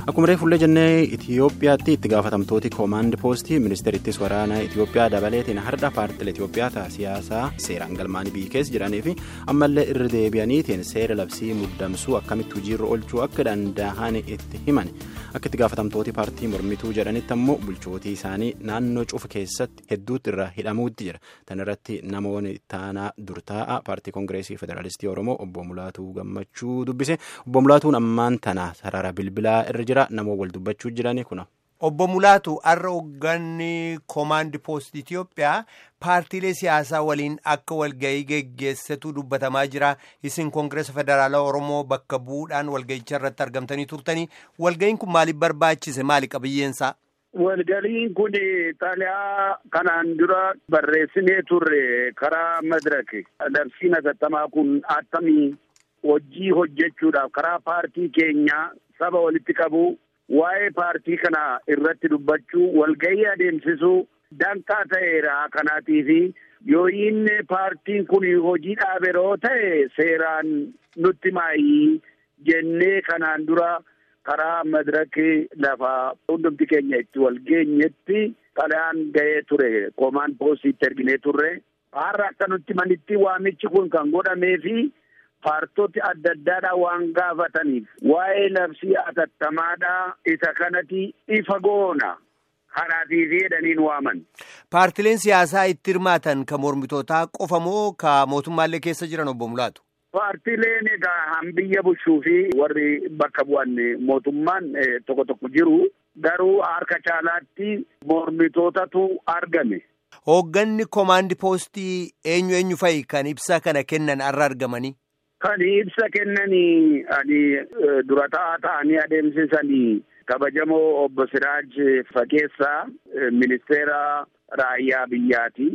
Akkuma reefullee jennee Itoophiyaatti itti gaafatamtooti koomaand poostii ministeerittis waraana Itoophiyaa dabaleetiin har'a paartilee Itoophiyaa ta'a siyaasaa seeraan galmaanii biyyi keessa jiranii fi ammallee irra deebi'aniitiin seera labsii muddamsuu akkamitti hojiirra oolchuu akka danda'an itti himan akka itti gaafatamtooti paartii mormituu jedhanitti ammoo bulchootii isaanii naannoo cufa keessatti hedduutti irra hidhamuutti jira. Tan irratti namoonni taanaa durtaa'a paartii koongireesii federaalistii Oromoo obbo Mulaatuu Gammachuu dubbise obbo Mulaatuun ammaan tana sarara bilbilaa irra jira namoota wal dubbachuu jirani kuna. Obbo Mulaatu har'a hoogganni koomaandi poostii Itoophiyaa paartiilee siyaasaa waliin akka walgahii geggeessatu dubbatamaa jira. Isin koongireesa federaalaa Oromoo bakka bu'uudhaan walgahicha irratti argamtanii turtanii walgahiin kun maaliif barbaachise maali qabiyyeensaa? Walgahiin kun xaliyaa kanaan dura barreessinee turre karaa madraki. Labsiin hatattamaa kun attamii hojii hojjechuudhaaf karaa paartii keenya saba walitti qabu. Waa'ee paartii kana irratti dubbachuu walgahii adeemsisuu danqaa ta'eera kanaatiifi yoo inni paartiin kun hojii dhaaberoo ta'e seeraan nutti maayii jennee kanaan dura karaa madirakii lafa hundumti keenya itti walgeenyetti xalayaan ga'ee ture koomaan poostiitti erginee turre har'a akka nutti manitti waamichi kun kan godhameefi. Paartoti adda addaadhaa waan gaafataniif waa'ee labsii atattamaadhaa isa kanatti ifa goona kanaatiif jedhaniin waaman. Paartileen siyaasaa itti hirmaatan ka mormitootaa qofa moo ka mootummaallee keessa jiran obbo Mulaatu? Paartileen egaa biyya bulchuu fi warri bakka bu'an mootummaan tokko tokko jiru garuu harka caalaatti mormitootatu argame. Hoogganni koomaandi poostii eenyu eenyu fa'i kan ibsa kana kennan har'a argamanii? Kan ibsa kennanii ani dura ta'aa ta'anii adeemsisanii kabajamoo obbo Siraaj Fageessaa ministeera raayyaa biyyaati.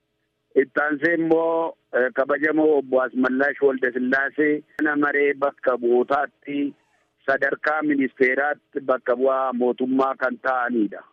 Ittaansee immoo kabajamoo obbo Asmallash Waldasillaasee mana maree bakka bu'ootaatti sadarkaa ministeeraatti bakka bu'aa mootummaa kan ta'anidha.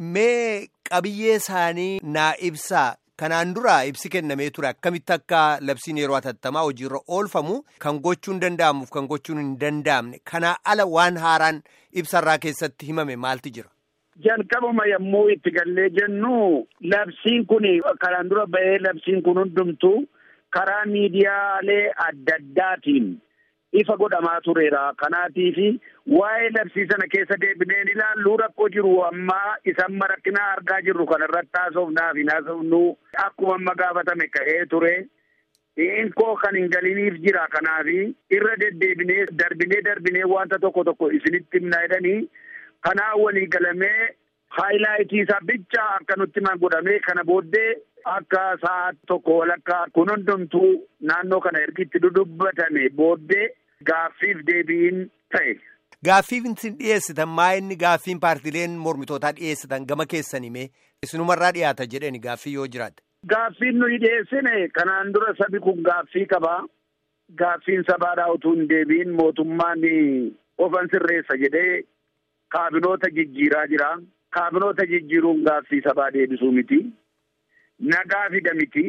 Mee qabiyyee isaanii naa ibsaa. Kanaan dura ibsi kennamee ture akkamitti akka labsiin yeroo hatattamaa hojiirra oolfamu kan gochuun danda'amuuf kan gochuun hin danda'amne kanaa ala waan haaraan ibsarraa keessatti himame maalti jira. Jalqabuma yommuu itti gallee jennu labsiin kun kanaan dura ba'ee labsiin kun hundumtu karaa miidiyaalee adda addaatiin ifa godhamaa tureera. Kanaatiif waa'ee labsii sana keessa deebineen ilaallu rakkoo jiru ammaa isaan rakkinaa argaa jirru kanarratti haasofnaaf hin haasofnu akkuma amma gaafatame ka'ee ture. Inkoo kan hin galiniif jira kanaaf irra deddeebinee darbinee darbinee wanta tokko tokko isinitti himna jedhanii kanaa walii galamee haayilaayitii isaa bicha akka nutti godhamee kana booddee akka sa'a tokko walakkaa kun hundumtuu naannoo kana ergitti dudubbatame booddee gaaffiif deebiin ta'e. Gaaffiif isin dhiyeessitan maa inni gaaffiin paartileen mormitootaa dhiyeessitan gama keessan himee isinumarraa dhiyaata jedheni gaaffii yoo jiraate. Gaaffiin nuyi dhiyeessine kanaan dura sabi kun gaaffii qaba. Gaaffiin sabaadhaa utuu hin deebiin mootummaan ofan sirreessa jedhee kaabinoota jijjiiraa jira. Kaabinoota jijjiiruun gaaffii sabaa deebisuu miti. Nagaa fida miti.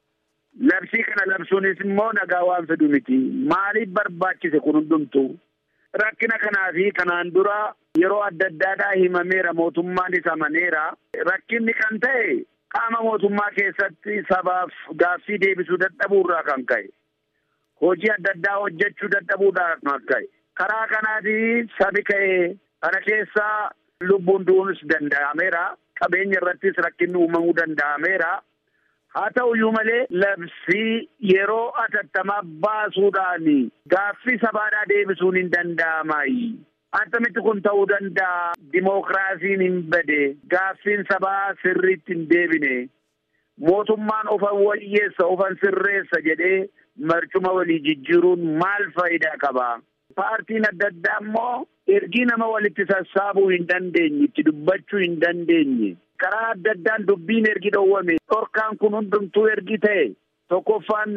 Labsii kana labsuunis immoo nagaa waan fidu miti. Maaliif barbaachise kun hundumtu? Rakkina kanaa fi kanaan dura yeroo adda addaadhaa himameera mootummaanis amaneera. Rakkinni kan ta'e qaama mootummaa keessatti sabaaf gaaffii deebisuu dadhabuurraa kan ka'e. Hojii adda addaa hojjechuu dadhabuudhaa kan ka'e. Karaa kanaatii sabi ka'e kana keessaa lubbuun du'uunis danda'ameera. Qabeenya irrattis rakkinni uumamuu danda'ameera. Haa ta'uyyuu malee labsii yeroo atattamaa baasuudhaan gaaffii sabaadhaa deebisuun hin danda'amaayi. Attamitti kun ta'uu danda'a. Dimookiraasiin hin bade. Gaaffiin sabaa sirriitti hin deebine. Mootummaan ofan wayyeessa ofan sirreessa jedhee marcuma walii jijjiiruun maal faayidaa qaba? Paartiin adda addaa immoo ergii nama walitti sassaabuu hin dandeenye, itti dubbachuu hin dandeenye. Karaa adda addaan dubbiin ergi dhowwame dhorkaan kun hundumtuu ergi ta'e tokkoffaan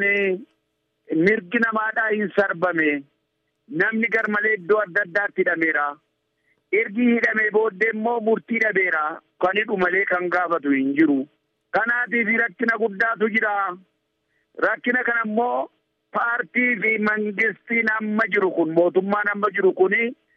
mirgi namaadhaa hin sarbame namni garmalee iddoo adda addaatti hidhameera. Ergi hidhamee booddee immoo murtii dhabeera kan hidhu malee kan gaafatu hin jiru. Kanaatiif rakkina guddaatu jira. Rakkina kana immoo paartii fi mangistiin amma jiru kun mootummaan amma jiru kuni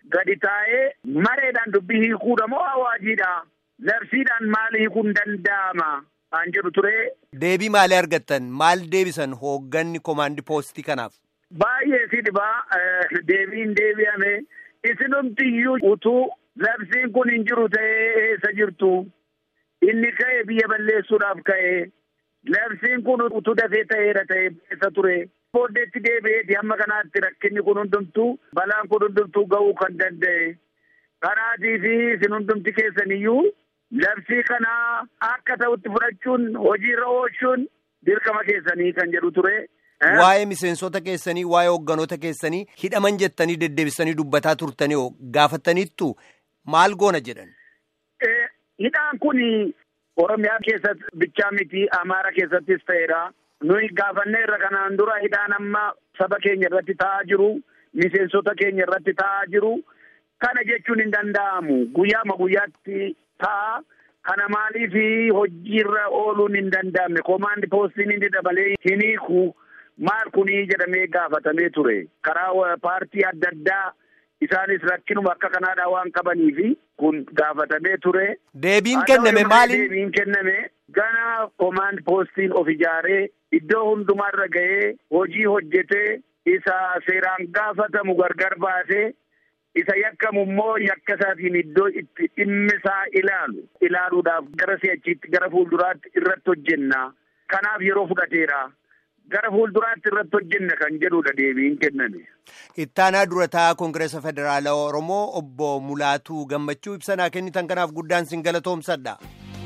gadi taa'ee mareedhaan dubbii hiikuudha moo awaajiidha labsiidhaan maal hiikuun danda'ama an jedhu ture. Deebii maalii argattan maal deebisan hoogganni koomaandi poostii kanaaf. Baay'ee si dhibaa deebiin deebi'ame isinumtiyyuu utuu labsiin kun hin jiru ta'ee eessa jirtu inni ka'e biyya balleessuudhaaf ka'e labsiin kun utuu dafee ta'eera ta'e eessa ture. booddeetti deebi'eeti hamma kanaatti rakkinni kun hundumtuu balaan kun hundumtuu ga'uu kan danda'e kanaatii fi isin hundumti keessaniyyuu labsii kanaa akka ta'utti fudhachuun hojiirra oolchuun dirqama keessanii kan jedhu ture. Waa'ee miseensota keessanii waa'ee hoogganoota keessanii hidhaman jettanii deddeebisanii dubbataa turtanii gaafataniittu maal goona jedhan. Hidhaan kun Oromiyaa keessatti bichaa miti Amaara keessattis ta'eera. nuyi gaafannee irra kanaan dura hidhaan amma saba keenya irratti ta'aa jiru miseensota keenya irratti ta'aa jiru kana jechuun hin danda'amu guyyaama guyyaatti ta'a kana maaliif hojiirra ooluun hin danda'amne koomaandi poostiin inni dabalee hin hiiku maal kunii jedhamee gaafatamee ture karaa paartii adda addaa isaanis rakkinuma akka kanaadhaa waan qabaniif kun gaafatamee ture. Deebiin kenname maali? Deebiin kenname gana koomaand poostiin of ijaaree iddoo hundumarra ga'ee hojii hojjetee isa seeraan gaafatamu gargar baasee isa yakkamu immoo yakka isaatiin iddoo itti dhimmisaa ilaalu ilaaluudhaaf gara si'achiitti gara fuulduraatti irratti hojjenna kanaaf yeroo fudhateera. gara fuulduraatti irratti hojjenna kan jedhudha deebiin kenname. Ittaanaa durataa Koongireesa Federaalaa Oromoo obbo Mulaatuu Gammachuu ibsanaa kennitan kanaaf guddaan sin galatoomsadha.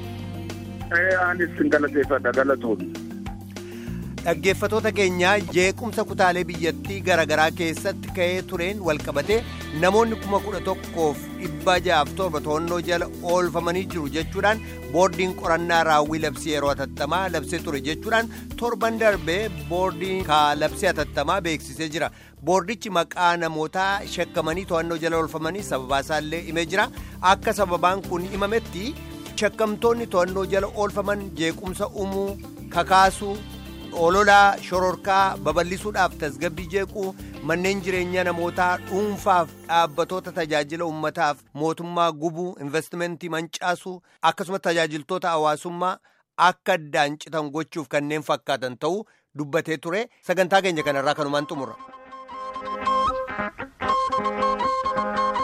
Anis sin galateeffadha galatoomne. Dhaggeeffatoota keenyaa jeequmsa kutaalee biyyattii garaagaraa keessatti ka'ee tureen walqabatee namoonni kuma kudha tokkoof dhibba ja'aaf torba to'annoo jala oolfamanii jiru jechuudhaan boordiin qorannaa raawwii labsii yeroo hatattamaa labsee ture jechuudhaan torban darbee boordiin labsii hatattamaa beeksisee jira. boordichi maqaa namootaa shakkamanii to'annoo jala oolfamanii sababaasaallee himee jira akka sababaan kun himametti shakkamtoonni to'annoo jala oolfaman jeequmsa uumuu kakaasuu. ololaa shororkaa babal'isuudhaaf tasgabbii jeequu manneen jireenyaa namootaa dhuunfaaf dhaabbatoota tajaajila uummataaf mootummaa gubuu investimentii mancaasuu akkasumas tajaajiltoota hawaasummaa akka addaan citan gochuuf kanneen fakkaatan ta'uu dubbatee ture sagantaa keenya kanarraa kanumaan xumura.